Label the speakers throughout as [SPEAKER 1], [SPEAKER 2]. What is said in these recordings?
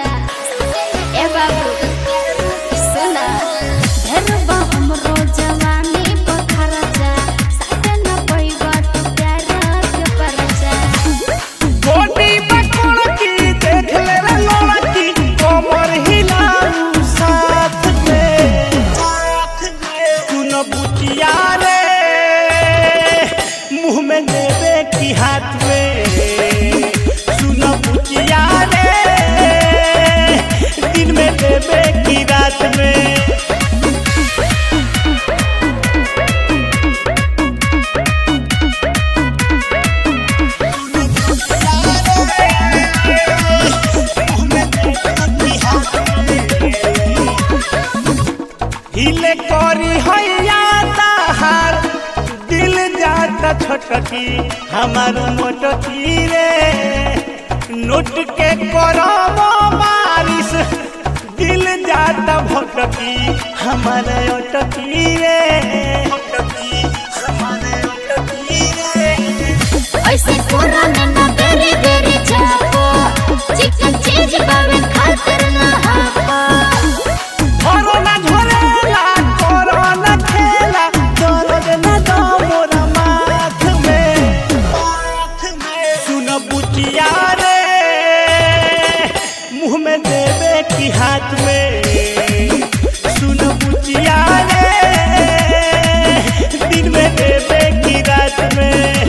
[SPEAKER 1] जा ए बाबू सुना धरबा हमरो जवानी बखर जा साथे न पैबा तू प्यार के परचा
[SPEAKER 2] गोटी पकड़ की देख ले रे लड़की कमर हिलाऊ साथ में सुन बुचिया रे मुंह में देवे की हाथ में सुन बुचिया रे दिन में देवे की रात में हिले करी हैया ताहार दिल जाता छोटकी हमार मोटकी रे नोट के करब बारिश दिल जाता भटकी हमार अटकी रे भटकी हमार अटकी रे
[SPEAKER 1] ऐसे पूरा में ना बेरी बेरी चापो चिकन चीज बाबे खातिर ना हापो
[SPEAKER 2] कोरोना झोरेला कोरोना खेला दर्द न दो मोरा माथ में सुन बुचिया रे मुंह में देवे की हाथ में सुन बुचिया रे दिन में देवे की रात में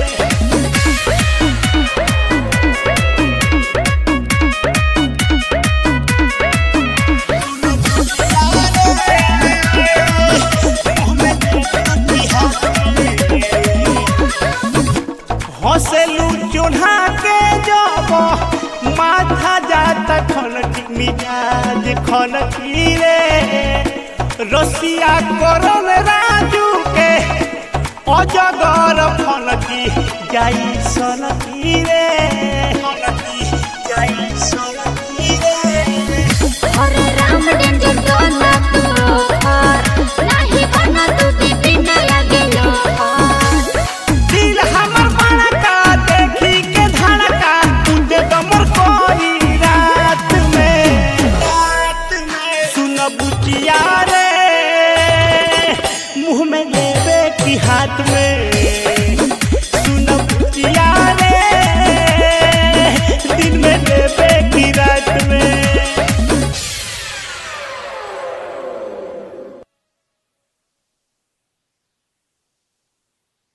[SPEAKER 2] हंसलू चूल्हा के जब माथा जाता खनकी मिजाज खनकी रे रसिया करन राजू के अजगर फनकी जाई सनकी रे फनकी जाई सनकी रे
[SPEAKER 1] अरे राम डेंजर दोना तू रोकर नाही बना तू दीदी न लगे लोकर
[SPEAKER 2] दिल हमर बड़का देखी के धड़का तुझे दमर कोई रात में रात में सुन बुचिया रे मुंह में लेवे की हाथ में